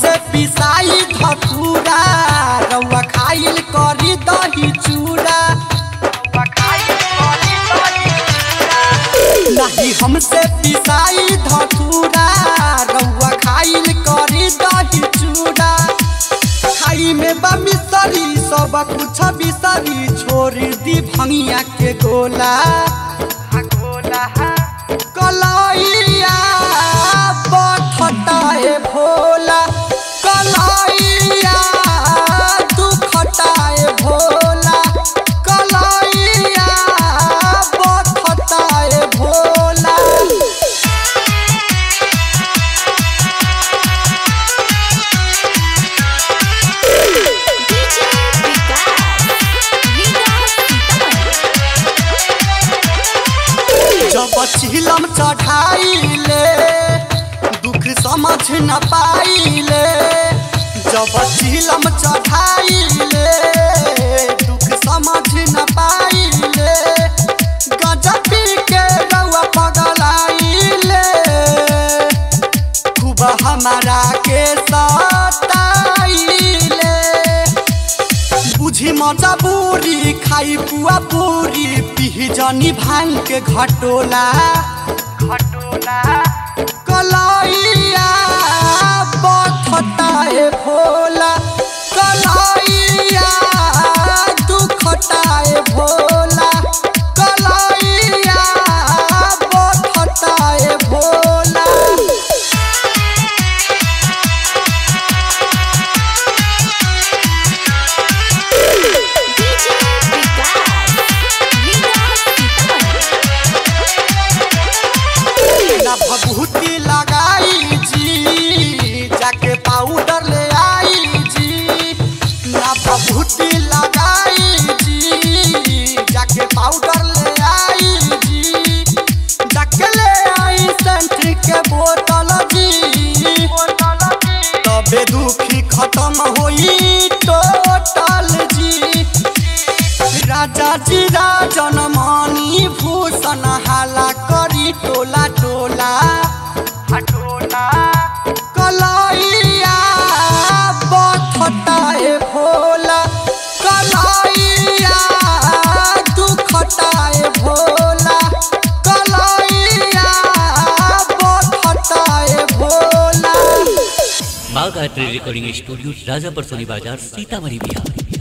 हमसे पिसाई धतूरा रउआ खाइल करी दही चूड़ा नहीं हमसे पिसाई धतूरा रउआ खाइल करी दही चूड़ा खाई में बा मिसरी सब कुछ बिसरी छोड़ दी भंगिया के गोला कलाइया बखटाए भोला कलाइया दुखटाए भोला कलाइया बखटाए भोला डीजे विकास विकास सीतामढ़ी जब चिलम चढ़ाइले दुख समझ न पाइले जब चिलम चढ़ाइले दुख समझ न पाइले गजबी के रउआ पगलाइले खूब हमारा के सताइले बुझी मजबूरी खाई पुआ पूरी पीही जनी भांग के घटोला घटोला कलाइया बखटाए भोला कलाइया दुखटाए भोला कलाइया बखटाए भोला डीजे विकास विकास सीतामढ़ी ना भभूति लगाई जी जाके पाउडर ले आई जी ना भभूति लगाई जी जाके पाउडर ले आई जी जाके ले आई सेंट के बोतल जी तबे दुखी खत्म होई टोटल जी राजा जी राजन मणि भूषण हाला करी टोला टोला हटोला कलाइया बखटाए भोला कलाइया दुखटाए भोला कलाइया बखटाए भोला बाघ art recording studio Rajapar Soni Bazar Sitamarhi Bihar